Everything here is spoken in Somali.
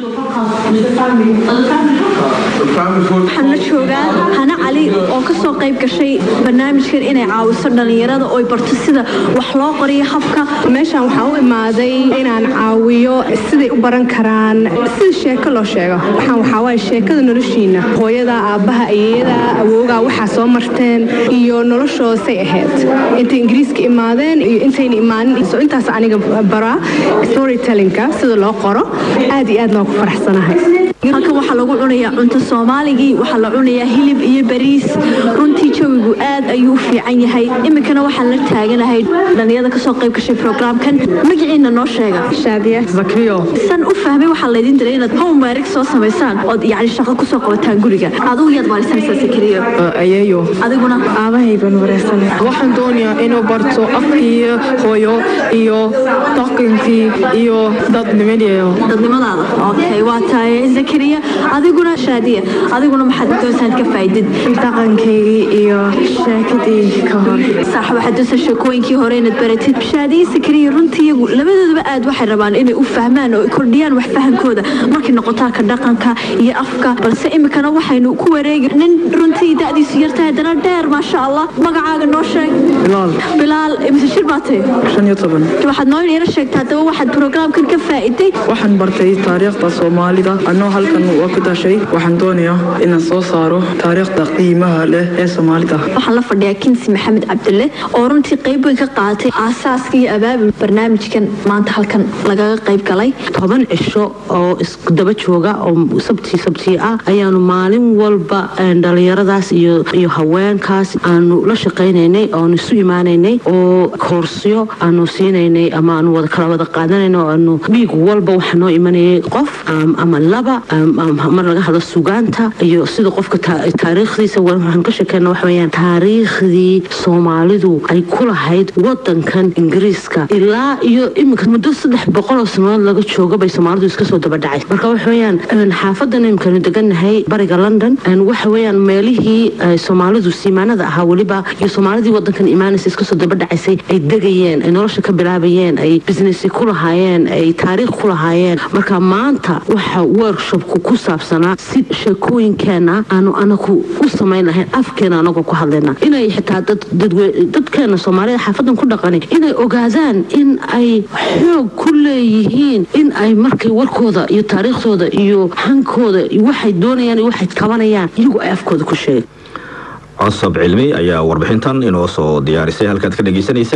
waxaan la joogaa hana cali oo kasoo qayb gashay barnaamijkan inay caawiso dhallinyarada oo barto sida wax loo qoriyo habka meeshaan waxaan u imaaday inaan caawiyo siday u baran karaan sida sheeko loo sheego waxaan waxaa waaye sheekada noloshiina hooyada aabbaha ayeeyada awoogaa waxaa soo marteen iyo noloshoosay ahayd intay ingiriiska imaadeen iyo intayna imaanin so intaas aniga baraa storytellinka sida loo qoro aad iyo aad baan ku faraxsanahay halkan waxaa lagu cunayaa cunto soomaaligii waxaa la cunayaa hilib iyo bariis runtii jawigu aad ayuu u fiican yahay iminkana waxaan la taaganahay dhallinyarada kasoo qayb gashay programkan magaciina noo sheega shaadiya zakriyo san u fahmay waxaa laydin diray inaad homework soo samaysaan ood yacni shaqo kusoo qabataan guriga adigu yaad baarisanaysaa sakriyo ayeeyo adiguna aabahay baan wareysanay waxaan doonayaa inuu barto afkii hooyo iyo dhaqankii iyo dadnimadeeyo dadnimadaada okay waa tahay zakariya adiguna shaadiya adiguna maxaad doonsaad ka faa'iidid dhaqankaygii iyo sheekadii ka hor sax waxaad doonsaa sheekooyinkii hore inaad baratid shaadiya zakariya runtii iyagu labadoodaba aad waxay rabaan inay u fahmaan oo kordhiyaan wax fahankooda markay noqotaa ka dhaqanka iyo afka balse iminkana waxaynu ku wareegi nin runtii da'diisu yartahay haddana dheer maasha allah magacaaga noo sheeg bilaal bilaal mise shir baa tahay shan iyo toban waxaad noo yara sheegtaa haddaba waxaad programkan ka faa'iday waxaan bartay taariikhda soomaalida anoo halkan waa ku dashay waxaan doonayaa inaan soo saaro taariikhda qiimaha leh ee soomaalida waxaan la fadhiyaa kinsi maxamed cabdulle oo runtii qayb weyn ka qaatay aasaaska iyo abaabul barnaamijkan maanta halkan lagaga qayb galay toban cisho oo isku daba jooga oo sabti sabti ah ayaanu maalin walba dhalinyaradaas iyo iyo haweenkaas aanu la shaqaynaynay oanu isu imaanaynay oo koorsyo aanu siinaynay ama aanu wada kala wada qaadanayno oo aanu dhiig walba waxaa noo imanayay qof ama laba mar laga hadlo sugaanta iyo sida qofka taariikhdiisa waxaan ka sheekeyna waxa weeyaan taariikhdii soomaalidu ay ku lahayd wadankan ingiriiska ilaa iyo iminka muddo saddex boqol oo sanadood laga jooga bay soomaalidu iska soo daba dhacay marka waxa weeyaan xaafadan iminkanu degannahay bariga london waxa weeyaan meelihii soomaalidu siimaanada ahaa weliba iyo soomaalidii wadankan imaanaysa iska soo daba dhacaysay ay degayeen ay nolosha ka bilaabayeen ay business ku lahaayeen ay taariikh ku lahaayeen marka maanta waxa workshopku ku saabsanaa si sheekooyinkeena aanu anagu u samayn lahayn afkeena anagoo ku hadlayna inay xitaa dadkeena soomaalida xaafadan ku dhaqani inay ogaadaan in ay xoog ku leeyihiin in ay markay warkooda iyo taariikhdooda iyo hankooda waxay doonayaan iyo waxay qabanayaan iyagu ay afkooda ku sheeg cosab cilmi ayaa warbixintan inoo soo diyaarisay halkaad ka dhegeysanaysa